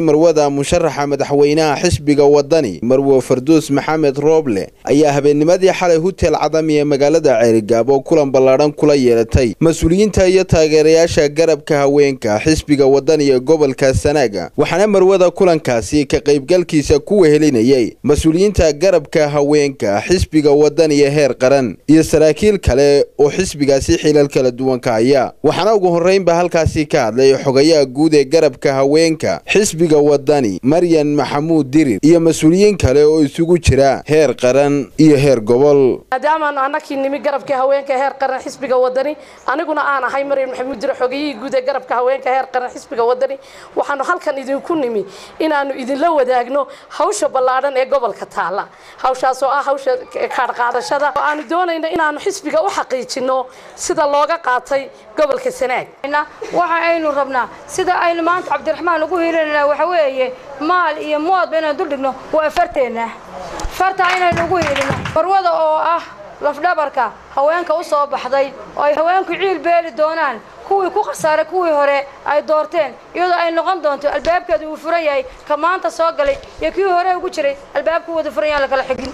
marwada musharaxa madaxweynaha xisbiga wadani marwo farduus maxamed rooble ayaa habeennimadii xalay hutel cadami ee magaalada ceerigaabo kulan ballaadhan kula yeelatay mas-uuliyiinta iyo taageerayaasha garabka haweenka xisbiga wadani ee gobolka sanaaga waxaana marwada kulankaasi ka qaybgalkiisa ku wehelinayay mas-uuliyiinta garabka haweenka xisbiga wadani ee heer qaran iyo saraakiil kale oo xisbigaasi xilal kala duwan ka haya waxaana ugu horreynba halkaasi ka hadlay xogayaha guud ee garabka haweenka xisbiga wadani maryan maxamuud dirir iyo mas-uuliyiin kale oo isugu jira heer qaran iyo heer gobol maadaamaanu annakii nimi garabka haweenka heer qaran xisbiga wadani aniguna aan ahay maryan maxamuud dirir xogayihii guud ee garabka haweenka heer qaran xisbiga wadani waxaanu halkan idinku nimi inaanu idinla wadaagno hawsha ballaadhan ee gobolka taala hawshaas oo ah hawsha kaadhqaadashada oo aanu doonayno inaanu xisbiga u xaqiijino sida looga qaatay gobolka sanaag waxa aynu rabnaa sida aynu maanta cabdiraxmaan ugu hiilinana waxa weeye maal iyo moodba inaan duldhigno waa farteenna fartaa inaynu ugu hiilino marwada oo ah lafdhabarka haweenka u soo baxday oo ay haweenku ciil beeli doonaan kuwii ku khasaaray kuwii hore ay doorteen iyadoo ay noqon doonto albaabkeedu uu furan yahay ka maanta soo galay iyo kii hore ugu jiray albaabku wada furan yahan lakala xigin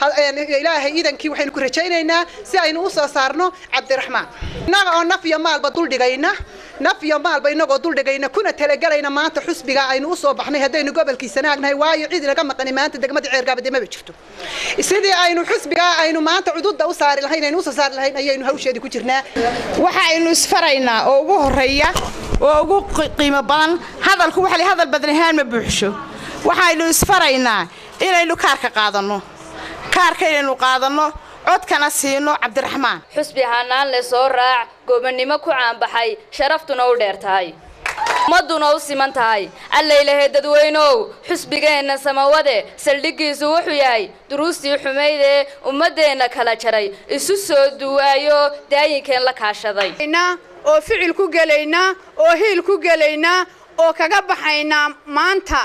ilaahay iidankii waxaynu ku rajaynaynaa si aynu u soo saarno cabdiraxmaan innaga oo naf iyo maalba duldhigayna naf iyo maalba inagoo duldhigayna kuna talagelayna maanta xusbiga aynu u soo baxnay haddaynu gobolkii sanaagnahay waayo cid inaga maqani maanta degmada ceergaabade maba jirto sidii aynu xusbiga aynu maanta cududda u saari lahayn aynu usoo saari lahayn ayaynu hawsheedii ku jirnaa waxa aynu isfaraynaa oo ugu horreeya oo ugu qiimo badan hadalku waxa hadal badan ahaan ma buuxsho waxaynu isfaraynaa inaynu kaarka qaadanno kaarka inaynu qaadanno codkana siino cabdiraxmaan xusbi hanaan le soo raac goobannimo ku caanbaxay sharaftuna u dheer tahay ummadduna u siman tahay allaylahe dadweynow xusbigeenna samawade saldhiggiisu wuxuu yahay duruustii xumayd ee ummaddeenna kala jaray isu soo duwaayo daayinkeen la kaashaday oo ficil ku gelaynaa oo hiil ku gelaynaa oo kaga baxaynaa maanta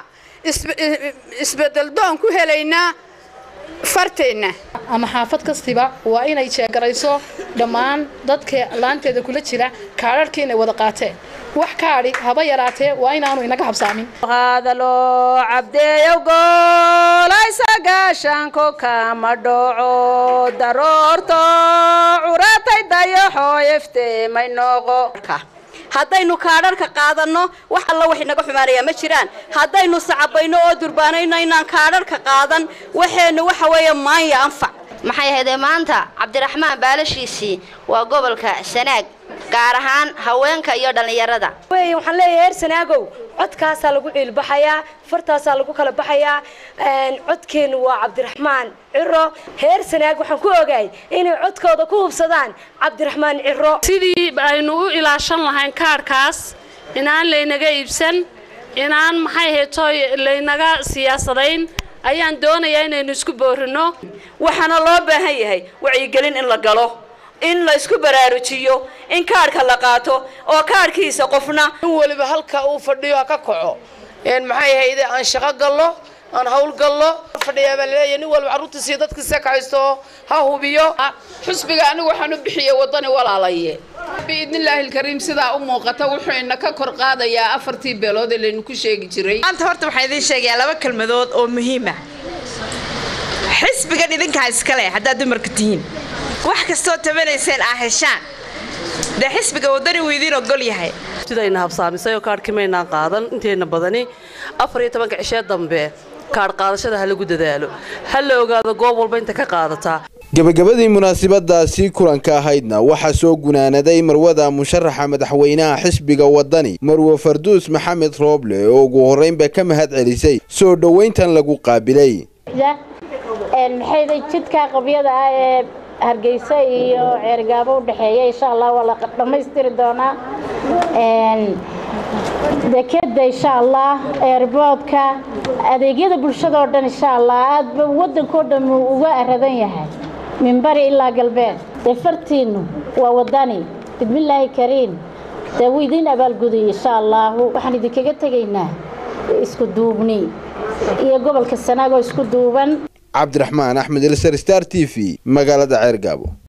isbeddeldoon ku helaynaa farteenna ama xaafad kastiba waa inay jeegarayso dhammaan dadka laanteeda kula jira kaadharhkii inay wada qaateen wax kaadhi haba yaraatee waa inaanu inaga habsaamin qaadalo cabdeeyow goolaysa gaashaanko kama dhoco daroorto curatay dayaxoo ifteemay noqo haddaynu kaadharhka qaadanno wax alla wax inaga xumaanayaa ma jiraan haddaynu sacabayno oo durbaanayno inaan kaadharhka qaadan waxeennu waxa weeye maanya anfac maxay ahaydee maanta cabdiraxmaan baalashiisii waa gobolka sanaag gaar ahaan haweenka iyo dhallinyarada waxaan leeyahay heer sanaagow codkaasaa lagu ciilbaxayaa fartaasaa lagu kala baxayaa codkeennu waa cabdiraxmaan ciro heer sanaag waxaan ku ogaay inay codkooda ku hubsadaan cabdiraxmaan ciro sidii aynu u ilaashan lahayn kaarhkaas inaan laynaga iibsan inaan maxay haytooy laynaga siyaasadayn ayaan doonayaa inaynu isku boorino waxaana loo baahan yahay wacyigelin in la galo in la isku baraarujiyo in kaarhka la qaato oo kaarhkiisa qofna in weliba halka uu fadhiyo ha ka kaco maxay ahayde aan shaqo gallo aan hawl gallo fadhiyaa baa laleeyahay nin walba carruurtiisiiyo dadkiisa kacaysto ha hubiyo xusbiga anigu waxaan u bixiyey waddani walaalaye biidnillaahi alkariim sidaa u muuqata wuxuu ina ka kor qaadayaa afartii beelood ee laynu ku sheegi jiray maanta horta waxaan idiin sheegayaa laba kelmadood oo muhiima xisbigan idinkaa iskale haddaad dumarka tihiin wax kastoo tabanayseen aa heshaan dee xisbiga waddani wuu idiin ogol yahay sidayna habsaamisay oo kaadhkii maynaan qaadan inteenna badani afar iyo tobanka cishee dambe kaadh qaadashada ha lagu dadaalo ha la ogaado goob walba inta ka qaadataa gebagabadii munaasabadaasi kulanka ahaydna waxaa soo gunaanaday marwada musharaxa madaxweynaha xisbiga wadani marwo farduus maxamed rooble oo ugu horreynba ka mahad celisay soo dhowayntan lagu qaabilay maxayda jidka qabyada ah ee hargeysa iyo ceergaabo u dhexeeya insha allah waa la dhammaystiri doonaa dekeda insha allah eerboodka adeegyada bulshada oo dhan insha allah aadba waddankao dhan uu uga aradan yahay min bari ilaa galbeed dee fartiinnu waa wadani bismillaahi kariim dee wuu idiin abaalgudayay insha allahu waxaan idinkaga tegaynaa isku duubni iyo gobolka sanaag oo isku duuban cabdiraxmaan axmed elsar star t v magaalada ceergaabo